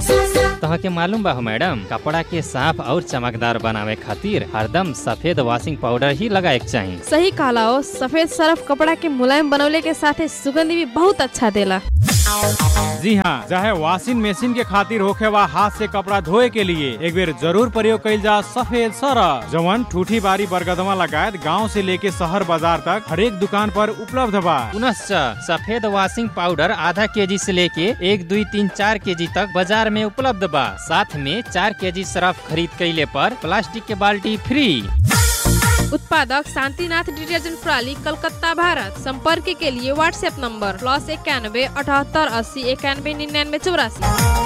तहके मालूम बा हो मैडम कपड़ा के साफ और चमकदार बनावे खातिर हरदम सफेद वॉशिंग पाउडर ही लगाए के चाही सही कहला हो सफेद सरफ कपड़ा के मुलायम बनवले के साथे सुगंध भी बहुत अच्छा देला जी हाँ चाहे वॉशिंग मशीन के खातिर होखे वा हाथ से कपड़ा धोए के लिए एक बेर जरूर प्रयोग कइल जा सफेद सरफ जवन ठूठी बारी बरगदमा लगायत गांव से लेके शहर बाजार तक हर एक दुकान पर उपलब्ध बा पुनश्च सफेद वॉशिंग पाउडर आधा केजी से लेके एक दुई तीन चार केजी तक बाजार में उपलब्ध बा साथ में चार केजी सरफ खरीद कैले पर प्लास्टिक के बाल्टी फ्री उत्पादक शांतिनाथ डिटर्जेंट प्रणाली कलकत्ता भारत संपर्क के लिए व्हाट्सएप नंबर प्लस इक्यानवे अठहत्तर अस्सी इक्यानवे निन्यानवे चौरासी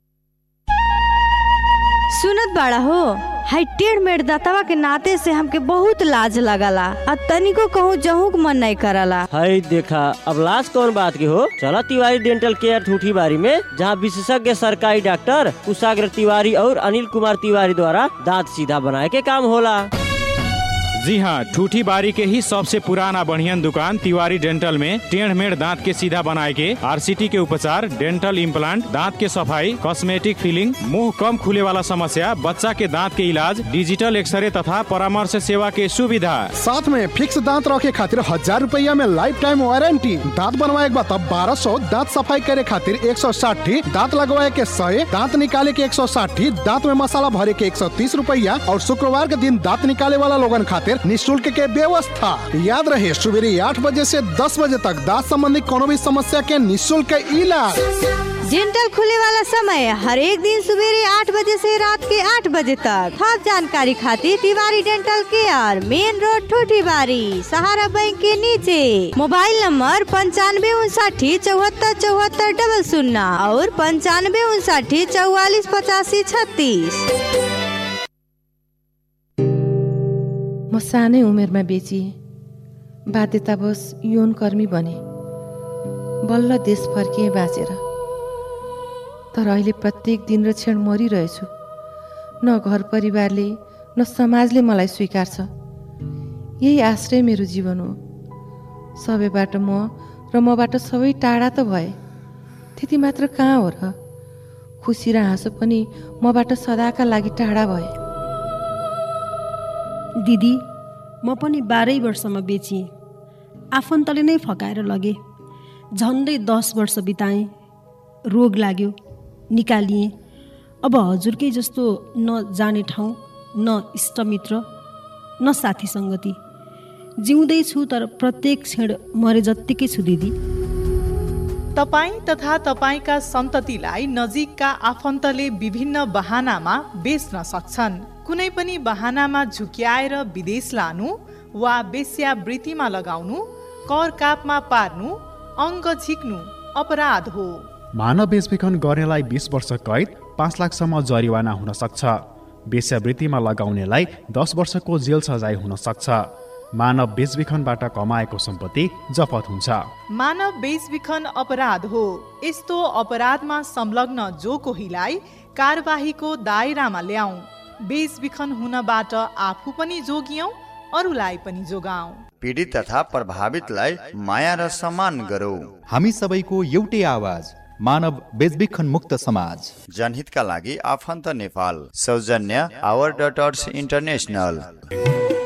सुनत बाड़ा हो हाई टेढ़ मेढ़ दातवा के नाते से हमके बहुत लाज लगला आ तनिको कहूँ जहूँ के मन नहीं करला हाय देखा अब लाश कौन बात की हो चला तिवारी डेंटल केयर ठूठी बारी में जहाँ विशेषज्ञ सरकारी डॉक्टर कुशाग्र तिवारी और अनिल कुमार तिवारी द्वारा दांत सीधा बनाए के काम होला जी हाँ ठूठी बारी के ही सबसे पुराना बढ़ियन दुकान तिवारी डेंटल में टेढ़ मेढ़ दांत के सीधा बनाए के आरसीटी के उपचार डेंटल इम्प्लांट दांत के सफाई कॉस्मेटिक फिलिंग मुंह कम खुले वाला समस्या बच्चा के दांत के इलाज डिजिटल एक्सरे तथा परामर्श सेवा के सुविधा साथ में फिक्स दांत रखे खातिर हजार रुपया में लाइफ टाइम वारंटी दांत बनवाए के बाद बारह सौ दांत सफाई करे खातिर एक सौ साठी दांत लगवाए के सौ दांत निकाले के एक सौ साठी दांत में मसाला भरे के एक सौ तीस रुपया और शुक्रवार के दिन दांत निकाले वाला लोगन खातिर निःशुल्क के व्यवस्था याद रहे सुबेरे आठ बजे से दस बजे तक दांत संबंधी कोनो भी समस्या के निःशुल्क इलाज डेंटल खुले वाला समय हर एक दिन सवेरे आठ बजे से रात के आठ बजे तक हर जानकारी खातिर Tiwari dental care main road Thuthibari Sahara bank के नीचे मोबाइल नंबर पंचानवे उनसाठी चौहत्तर चौहत्तर डबल शून्य और पंचानवे उनसाठी चौवालीस पचासी छत्तीस म सानै उमेरमा बेचिएँ बाध्यतावश यौन कर्मी बने बल्ल देश फर्किएँ बाँचेर तर अहिले प्रत्येक दिन र क्षण मरिरहेछु न घर परिवारले न समाजले मलाई स्वीकार्छ यही आश्रय मेरो जीवन हो सबैबाट म र मबाट सबै टाढा त भए त्यति मात्र कहाँ हो र खुसी र हाँसो पनि मबाट सदाका लागि टाढा भए दिदी म पनि बाह्रै वर्षमा बेचिएँ आफन्तले नै फकाएर लगे झन्डै दस वर्ष बिताएँ रोग लाग्यो निकालिएँ अब हजुरकै जस्तो न जाने ठाउँ न इष्टमित्र न साथी सङ्गति जिउँदैछु तर प्रत्येक क्षण मरे जत्तिकै छु दिदी तपाईँ तथा तपाईँका सन्ततिलाई नजिकका आफन्तले विभिन्न बहानामा बेच्न सक्छन् कुनै पनि बहानामा झुक्याएर विदेश लानु वा वेश्यावृत्तिमा लगाउनु कर कापमा पार्नु अङ्ग झिक्नु अपराध हो मानव बेचबिखन गर्नेलाई बिस वर्ष कैद पाँच लाखसम्म जरिवाना हुन सक्छ वेश्यावृत्तिमा लगाउनेलाई दस वर्षको जेल सजाय हुन सक्छ मानव बेचबिखनबाट कमाएको सम्पत्ति जफत हुन्छ मानव बेचबिखन अपराध हो यस्तो अपराधमा संलग्न जो कोहीलाई कारबाहीको दायरामा ल्याऊ बेचबिखन हुनबाट आफू पनि जोगियौँ अरूलाई पनि जोगाऊ पीडित तथा प्रभावितलाई माया र सम्मान गरौँ हामी सबैको एउटै आवाज मानव बेचबिखन मुक्त समाज जनहितका लागि आफन्त नेपाल सौजन्य आवर डटर्स इन्टरनेसनल